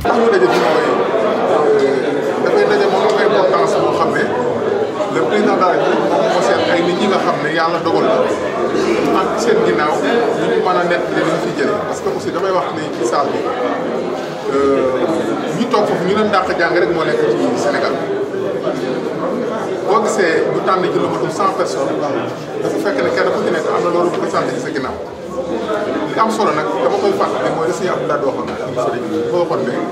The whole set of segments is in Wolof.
tax ñu daje fi mooy dafay daje moom am importance moo xam ne le président de la République moom moo seet ay nit ñi nga xam ne yàlla dogal na ak seen ginnaaw ñu ñu mën a nekk li ñu fi jëlee parce que aussi damay wax ni ci salle bi ñu toog foofu ñu leen dàq jàng rek moo nekk ci Sénégal boo gisee ñu tànn ci lu matul cent personnes dafa fekk ne kenn ku ci nekk am na loolu représenté ci sa ginnaaw li am solo nag dama koy fàttali mooy la suñu Abdoulaye waxoon ci sëriñ bi boo waxoon ne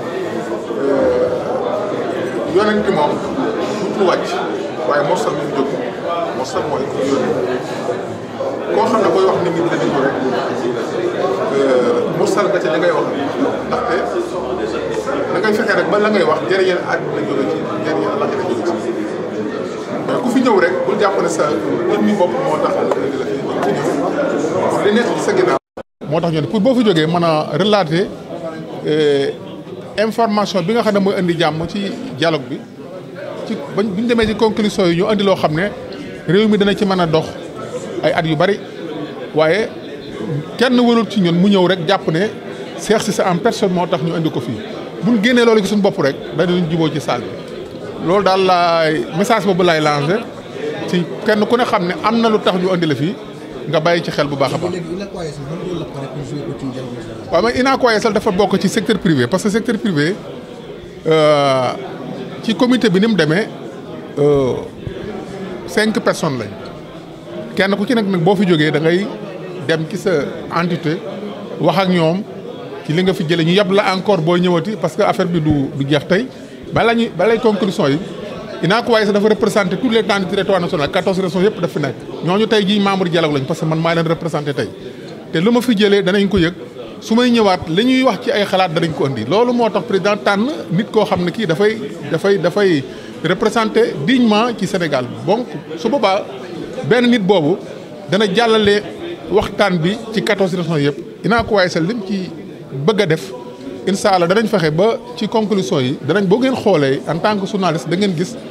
yonent bi moom dutul wàcc waaye morsal mi mu jóg morsal mooy ku yónni koo xam ne booy wax nit ñi dina déglu rek morsal nga ca li ngay wax ndaxte da ngay fexe rek ba la ngay wax jëriñal àdduna jóge ci jëriñal la jóge ci mais ku fi ñëw rek bul jàpp ne sa nit ñi bopp moo tax indi la fi ñëw li nekk ci sa ginnaaw. moo tax ñu ne pour boo fi jógee mën a relater information bi nga xam ne mooy indi jàmm ci dialogue bi ci bañ bu ñu demee ci conclusion yi ñu andi loo xam ne réew mi dana ci mën a dox ay at yu bari waaye kenn warul ci ñun mu ñëw rek jàpp ne Cheikh Cissé en personne moo tax ñu indi ko fii bu ñu génnee loolu ci suñu bopp rek danañ juboo ci salle bi loolu daal laay message boobu laay lancé ci kenn ku ne xam ne am na lu tax ñu andi la fii nga bàyyi ci xel bu baax a baax. waaw mais Unacois Yessal dafa bokk ci secteur privé parce que secteur privé ci comité bi ni mu demee cinq personnes lañ kenn ku ci nekk nag boo fi jógee da ngay dem ci sa entité wax ak ñoom ci li nga fi jëlee ñu yab la encore boo ñëwati parce que affaire bi du du jeex tey bala ñuy balay conclusion yi Unacois Yessal dafa représenté tous les temps du territoire national quatorze régions yëpp daf fi nekk ñooñu tey jii membre dialogue lañ parce que man maa leen représenté tey te lu ma fi jëlee danañ ko yëg su may ñëwaat li ñuy wax ci ay xalaat danañ ko indi loolu moo tax président tànn nit koo xam ne kii dafay dafay dafay représenté dignement ci Sénégal donc su boobaa benn nit boobu dana jàllale waxtaan bi ci quatorze régions yëpp Unacois Yessal lim ci bëgg a def incha allah danañ fexe ba ci conclusion yi danañ boo ngeen xoolee en tant que journaliste da ngeen gis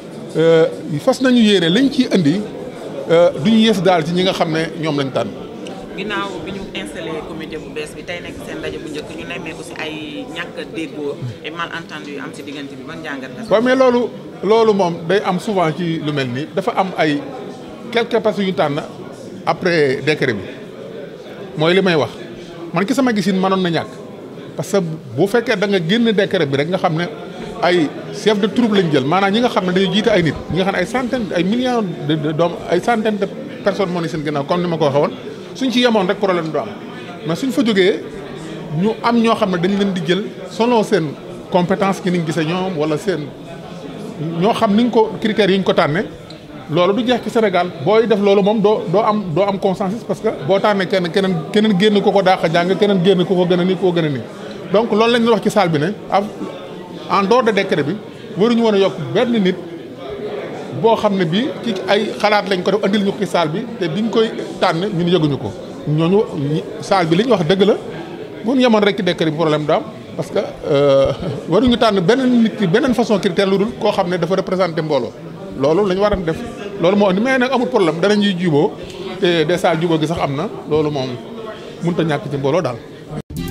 fas nañu yéene liñ ciy indi duñu yées daal ci ñi nga xam ne ñoom lañ tànn. ginnaaw bi ñu installé comité bu bees bi tey nekk seen ndaje bu njëkk ñu nemmee aussi ay ñàkk a déggoo et malentendu yu am si diggante bi ban jàngat la. waaw mais loolu loolu moom day am souvent ci lu mel nii dafa am ay quelques personnes yu tànn après décret bi mooy li may wax man ki sama gisin mënoon na ñàkk parce que bu fekkee da nga génn décret bi rek nga xam ne ay chef de troupe lañ jël maanaam ñi nga xam ne dañuy jiite ay nit ñi nga xam ne ay centaine ay millions de doom ay centaine de personnes moo ne seen ginnaaw comme ni ma ko waxee woon suñ ci yemoon rek problème du am mais suñ fa jógee ñu am ñoo xam ne dañ leen di jël selon seen compétence ki ni ñu gisee ñoom wala seen ñoo xam ni ñu ko critères yi ñu ko tànnee loolu du jeex ci Sénégal booy def loolu moom doo doo am doo am consensus parce que boo tànnee kenn keneen keneen génn ko ko dàq jàng keneen génn ko ko gën a nii ko gën a nii donc loolu lañ wax ci salle bi ne en dehors de décret bi waruñu woon a yokk benn nit boo xam ne bii ci ay xalaat lañ ko def andil ñu ko ci salle bi te biñ koy tànn ñun yëguñu ko ñooñu salle bi li ñu wax dëgg la bu ñu yemoon rek ci décret bi problème du am parce que waruñu tànn beneen nit ki beneen façon critère lu dul koo xam ne dafa représenté mbooloo loolu la ñu war a def loolu moo andi mais nag amul problème danañuy juboo te des salles juboo gi sax am na loolu moom mënut a ñàkk ci mbooloo daal.